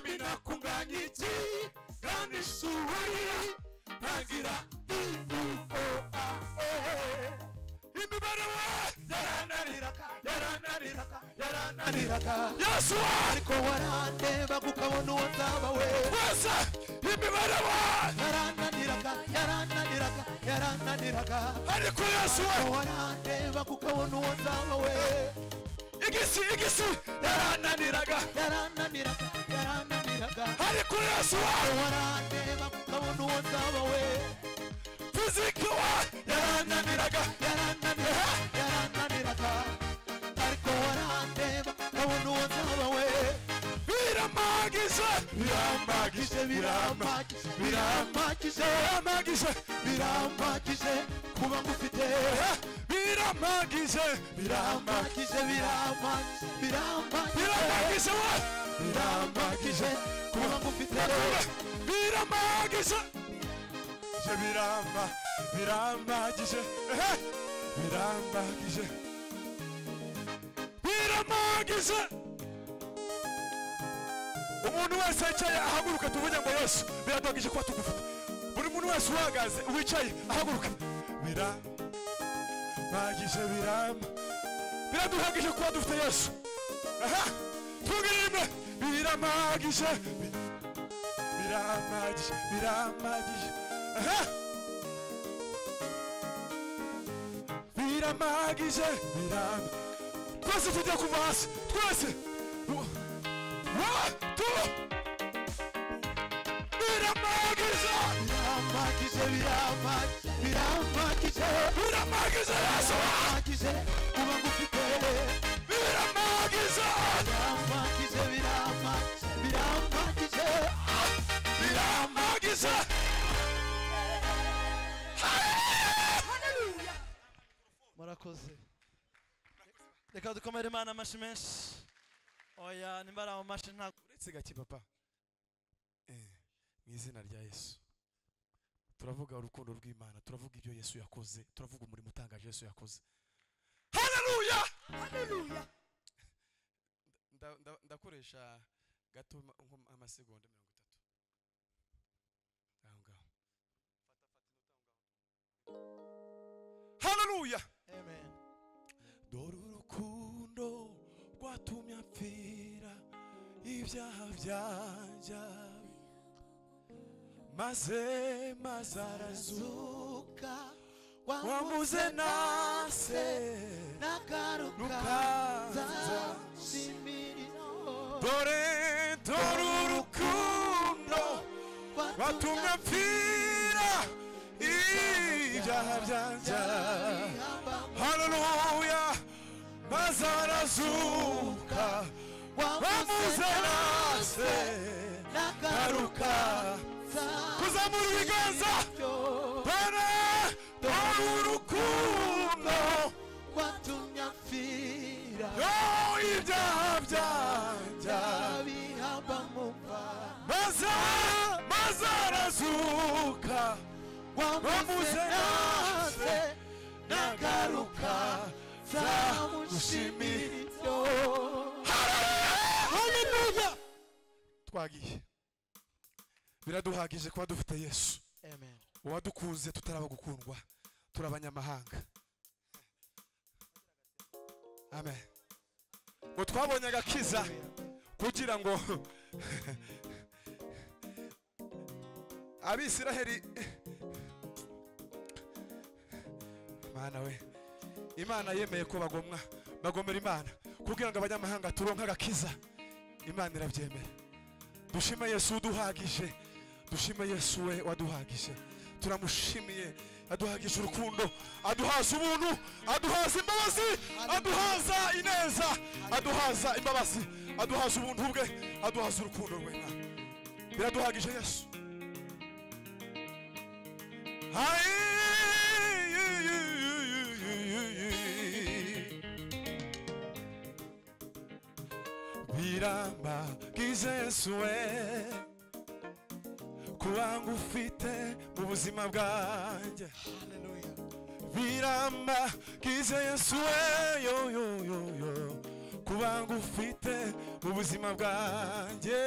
nakunganya iki kandi isuri ntagira izuba imibare we yarananiraga yarananiraga yarananiraga yesu we ariko warandeba kukabona uwo nzaba we wese imibare we yarananiraga yarananiraga yarananiraga ariko yesu we ariko warandeba kukabona uwo nzaba we igisi igisi yarananiraga yarananiraga yarananiraga ariko yesu ariko we warandeba kukabona uwo nzaba we fiziki we yarananiraga yarananiraga yarananiraga ariko warandeba kukabona uwo nzaba we biramagije biramagije biramagije biramagije biramagije biramagije biramagije biramagije biramagije kuba ngufite biramagije biramagije biramagije biramagije biramagije biramagije we biramagije kuba ngufite biramagije je biramba biramagije ehe, biramagije biramagije umuntu wese wicaye ahaguruka tuvuge ngo yesu biradogije kuba tugufite buri muntu wese uhagaze wicaye ahaguruka biramagije biramba biraduhagije kuba dufite yesu aha twungire rimwe biramagije bi- biramagije biramagije aha biramagije biram twese tugiye kuva hasi twese Wa- wa tu biramagije biramagije biramagije biramagije biramagije yesu biramagije kuba ngufite biramagije biramagije biramagije biramagije biramagije murakoze reka dukomere imana amashi menshi oya nimba ari amamashi ntabwo uretse gake papa Eh, mu izina rya yesu turavuga urukundo rw'imana turavuga ibyo yesu yakoze turavuga umurimo utangaje yesu yakoze haleluya Nda- nda- ndakoresha gato ma- nko amasegonda mirongo itatu aho ngaho haleluya amen dore urukundo rwatumye apfira ibyaha byanjye maze maze arazuka uka wamuze nase nagaruka nukaza nzashimira dore dore urukundo rwatumye watumye apfira ibyaha byanjye haleluya maze arazuka wamuze nase garuka kuzamura ibiganza dore dore urukundo watumye apfira yo ibyaha byanjya abihamba mu mva maze maze arazuka wamuze nase nagaruka nzamushimira haleluya twagiye biraduhagije kuba dufite yesu amen uwadukunze tutaraba gukundwa turi abanyamahanga amen ngo twabonye agakiza kugira ngo abisiraheli mana we imana yemeye ko bagomwa bagomera imana kugira ngo abanyamahanga turonke agakiza imana irabyemera dushime yesu uduhagije dushime yesu we waduhagije turamushimiye aduhagije urukundo aduhaza ubuntu aduhaza imbabazi aduhaza ineza aduhaza imbabazi aduhaza ubuntu bwe aduhaza urukundo rwe Mwami. biraduhagije yesu birambagije yesu we kuba ngufite mu buzima bwanjye biramba kize yesu we yo yo yo yo kuba ngufite mu buzima bwanjye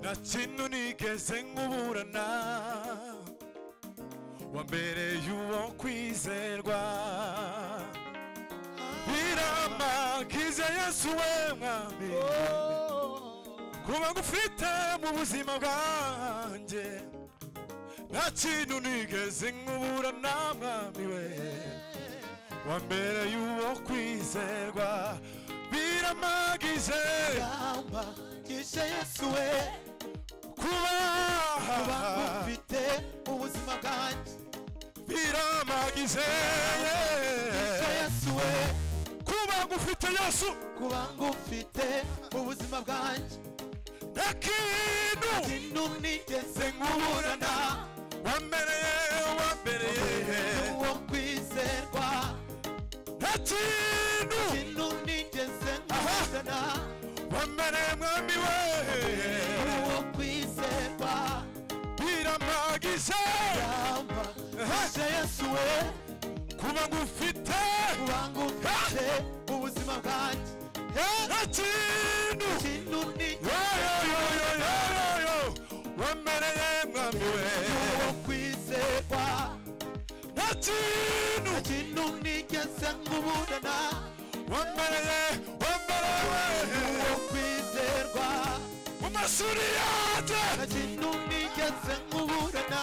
nta kintu nigeze nkuburana wambereye uwo kwizerwa birama kize yesu we mwami kuba ngufite mu buzima bwanjye nta kintu nigeze nkuburana mwami we wambereye uwo kwizerwa biramagize Gamba gishe Yesu we kuba kuba ngufite ubuzima bwanjye biramagize gishe Yesu we kuba ngufite yesu kuba ngufite ubuzima bwanjye nta kintu kintu nigeze nkuburana wambereye wambereye uwo kwizerwa nta kintu kintu nigeze nkuburana wambereye mwami we uwo kwizerwa biramagize gamba gishe Yesu we kuba ngufite kuba ngufite ubuzima bwanjye nta kintu kintu nigeze yoyoyoyoyoyo wambereye mwami we uwo kwizerwa nta kintu kintu nigeze nkuburana wambereye wambereye uwo kwizerwa mu mashuri yanjye nta kintu nigeze nkuburana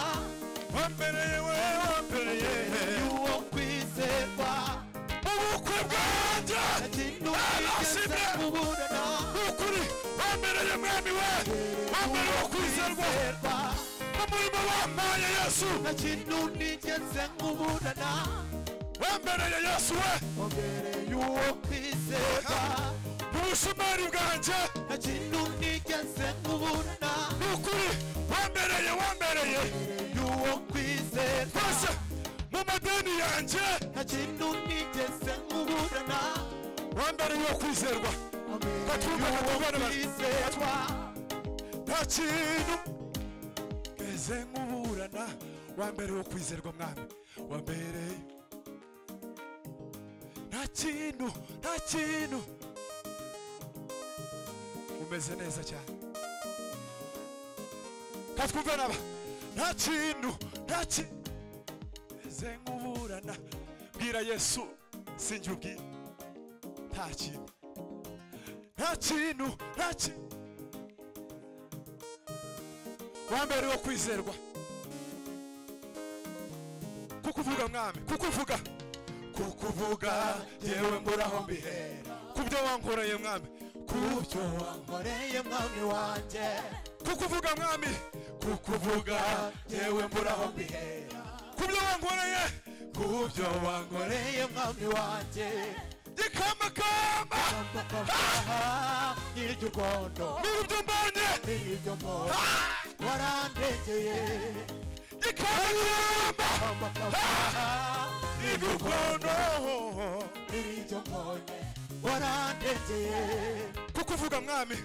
wambereye we wambereye uwo kwizerwa mu bukwe bwanjye nta kintu nigeze nkuburana ni ukuri wambereye mwami we wambereye wo kwizerwa mu murimo wampaye yesu nta kintu nigeze nkuburana wambereye yesu we wambereye uwo kwizerwa mu bushumari bwanjye nta kintu nigeze nkuburana ni ukuri wambereye wambereye uwo kwizerwa rwose mu madeni yanjye nta kintu nigeze nkuburana wambereye wo kwizerwa wambereye uwo kwizerwa nta kintu meze nk'uburana wambere wo kwizerwa mwami wambereye nta kintu nta kintu umeze neza cyane katwumve naba nta kintu nta kintu meze nk'uburana bwira yesu sinjye ubwira nta kintu nta kintu nta kintu wambere wo kwizerwa kuko uvuga mwami kuko uvuga kuko uvuga yewe mburaho mbihera ku byo wankoreye mwami kubyo kubyo wankoreye mwami wanjye kuko uvuga mwami kuko uvuga yewe mburaho mbihera ku byo wankoreye kubyo wankoreye nkoreye mwami wanjye gikamakamba amafaha nyir'iryo urwondo n'ubu byo mbanye nyir'iryo mpora warandegeye gikamakamba amafaha nyir'iryo urwondo igukono nyir'iryo mbonye warandegeye kuko uvuga mwami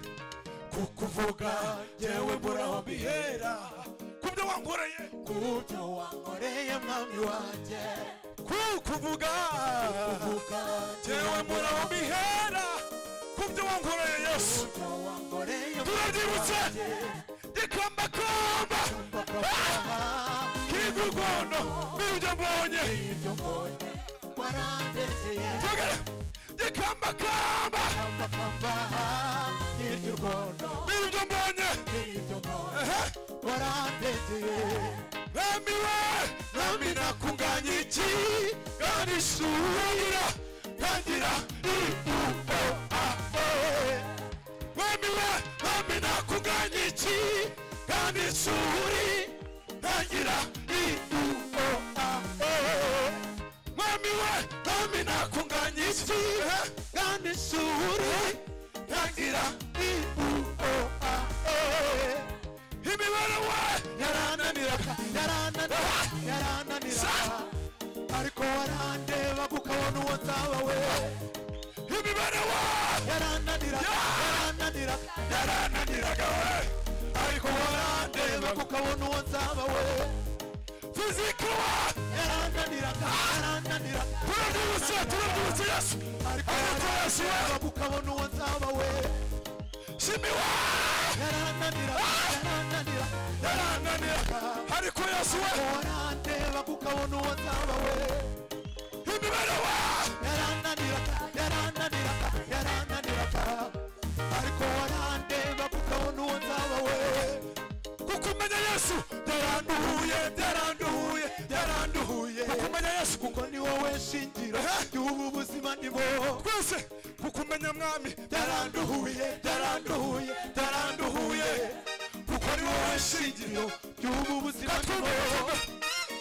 kuko uvuga yewe mburaho mbihera ku byo wankoreye kubyo wankoreye mwami wanjye kukuvuga uvuga jewe muraho bihera kubyo wankoreye yesu kubyo wankoreye turabyibutse gikombakamba kigugono mirujya mbonye jogera gikombakamba mirujya mbonye ehe nami we nami nakunganyiki kanishuira tangira iuoae nami we nami nakunganyiki kanishuri tangira iuoae nami we nami nakunganyiki kanishuri tangira iuoae imibare we yarananiraga ariko warandeba kukabona uwo nzaba we imibare we yarananira yarananira yarananiraga we ariko warandeba warandeba kukabona uwo nzaba we fizika we yarananiraga yarananira turabyibutse turabyibutse yesu ariko ariko yesu we warandeba kukabona uwo nzaba we shimi we yarananira yosuwe warandeba kukabona uwo nzaba we imibereho yarananiraga yarananiraga yarananiraga ariko warandeba kukabona uwo nzaba we kukumenya yesu yaranduhuye yaranduhuye yaranduhuye kukumenya yesu kuko ni wowe shingiro ry'ubu buzima ni bo twese kukumenya mwami yaranduhuye yaranduhuye yaranduhuye kuko ni wowe shingiro ry'ubu buzima ni bo katwumvira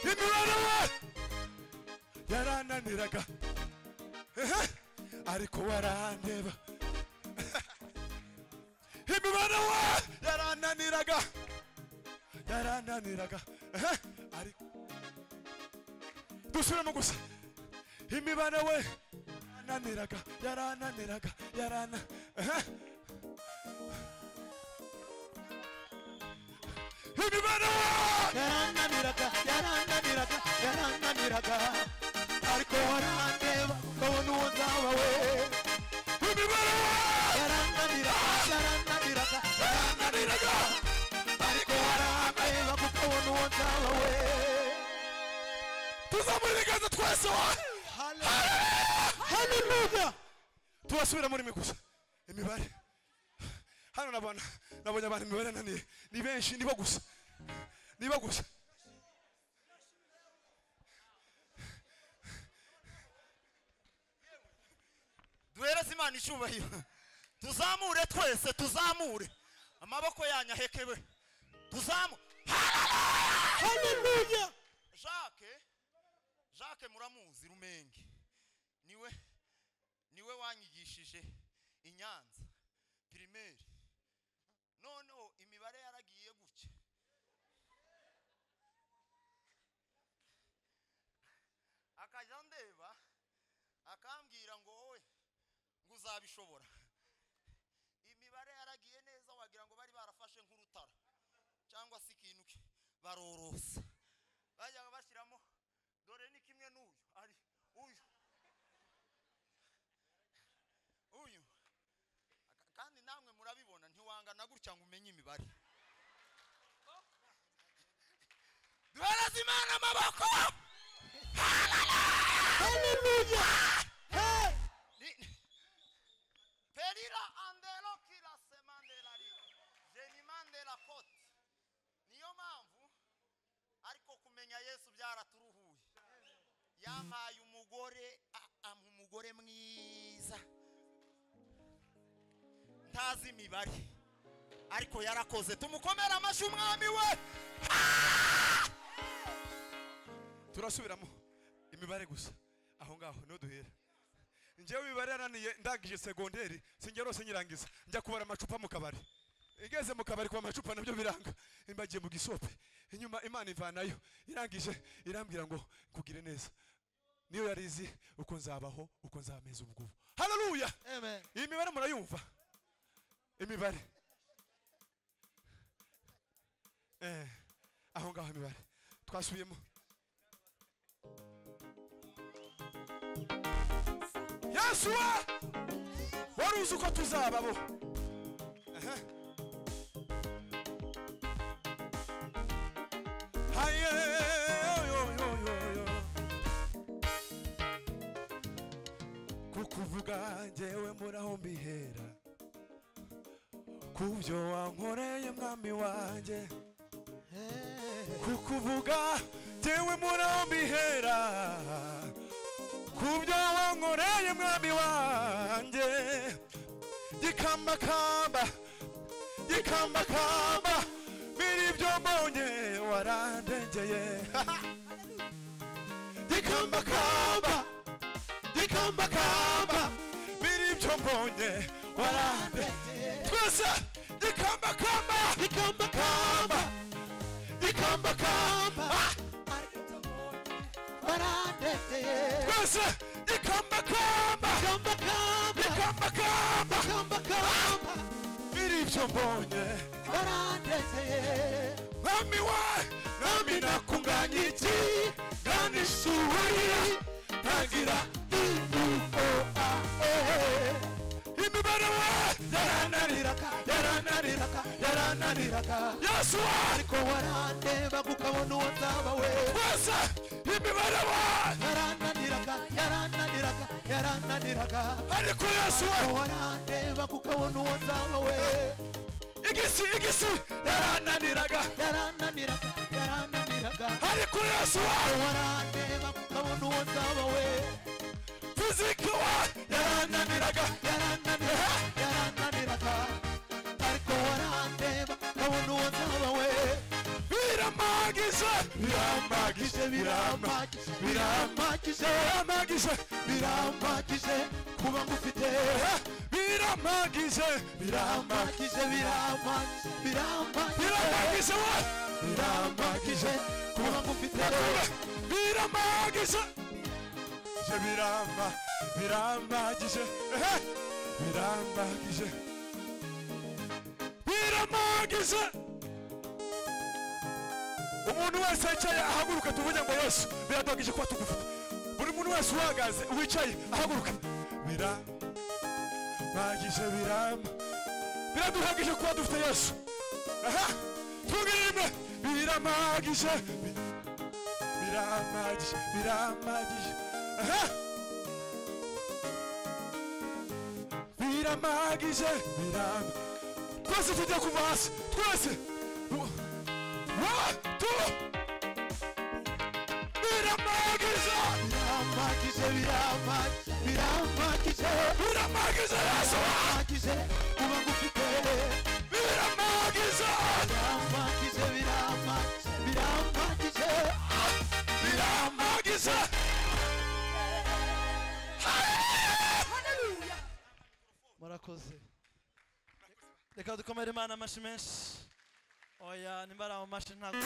imibereho yarananiraga Ehe, ariko warandeba imibereho yarananiraga yarananiraga Ehe, ariko dusubiremo gusa imibare we yarananiraga yarananiraga yarana Ehe. imibare we yarananiraga yarananiraga yarananiraga ariko warandeba ukabona uwo nzaba we yarananiraga yarananiraga yarananiraga ariko warandeba ukabona uwo nzaba we tuzamura ibiganza twese haleluya tubasubira muri mwe gusa imibare hano nabona nabonye abantu imibare naniye ni benshi nibo gusa nibo gusa duhereze imana icyubahiro tuzamure twese tuzamure amaboko yanyu ahekewe tuzamu haleluya jacques jacques muramuzi rumenge niwe niwe wanyigishije inyanza pirimeri noneho imibare yaragiye gutya akajya ndeba akambwira ngo wowe ngo uzabishobora imibare yaragiye neza wagira ngo bari barafashe nk'urutaro cyangwa se ikintu ki- barorosa bajyaga bashyiramo dore ni kimwe n'uyu ari uyu uyu Aka- kandi namwe murabibona ntiwangana gutya ngo umenye imibare duhereze imana amaboko haleluya Hey! Ni- perira andelo kirase mandela ri jeni mandela koti niyo mpamvu ariko kumenya yesu byaraturuhuye yampaye umugore ama umugore mwiza ntazi imibare ariko yarakoze tumukomere amashyi umwami we turasubiramo imibare gusa aho ngaho niho duhera njyewe imibare yananiye ndangije segonderi sinjya rwose nyirangiza njya kubara amacupa mu kabari igeze mu kabari kuba amacupa nabyo biranga imbagiye mu gisope inyuma imana ivanayo irangije irambwira ngo kugire neza niyo yari izi uko nzabaho uko nzameza ubwubu haleluya Amen. iyi mibare murayumva imibare eh, aho ngaho imibare twasubiyemo yesu we wari uzi uko tuzaba bo Aha. Haye, yo, yo, yo, yo. kukuvuga njyewe muraho mbihera kubyo wankoreye mwami wanjye kukuvuga njyewe muraho mbihera kubyo wankoreye mwami wanjye gikambakamba gikambakamba biri byo mbonye warandengeye gikambakamba gikambakamba biri byo mbonye warande twese gikambakamba gikambakamba gikambakamba barandekeye twese gikambakamba kambakamba gikambakamba kambakamba biri byo mbonye barandekeye mwami wa nami nakunganya iki kandi ishuri ntagira oa imibare we yarananira yarananiraga yarananiraga byananiraga yesu wanjye ariko warandeba ukabona uwo nzaba we wese imibare wanjye yarananiraga yarananiraga yarananiraga ariko yesu ariko we warandeba ukabona uwo nzaba we igisi igisi yarananiraga yarananiraga yarananiraga ariko yesu ariko wanjye warandeba ukabona uwo nzaba we fiziki wanjye yarananiraga yarananiraga yarananiraga ariko warandeba ukabona uwo nzaba we biramagije biramagije biramagije biramagije biramagije biramagije biramagije kuba ngufite eh, biramagije biramagije biramagije biramagije biramagije biramagije we biramagije kuba ngufite biramagije je biramba biramagije eh, biramagije biramagije umuntu wese yicaye ahaguruka tuvuge ngo yesu biradogije kuba tugufite buri muntu wese uhagaze wicaye ahaguruka biramagije biramba biraduhagije kuba dufite yesu aha tugirime biramagije bi- biramagije biramagije aha biramagije biram twese tujya kuva hasi twese Wa- wa tu biramagije biramagije biramagije biramagije biramagije yesu biramagije kuba ngufite biramagije biramagije biramagije biramagije biramagije murakoze reka dukomere imana amashi menshi oya nimba ari amamashi ntabwo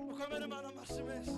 mukomere imana amashyi menshi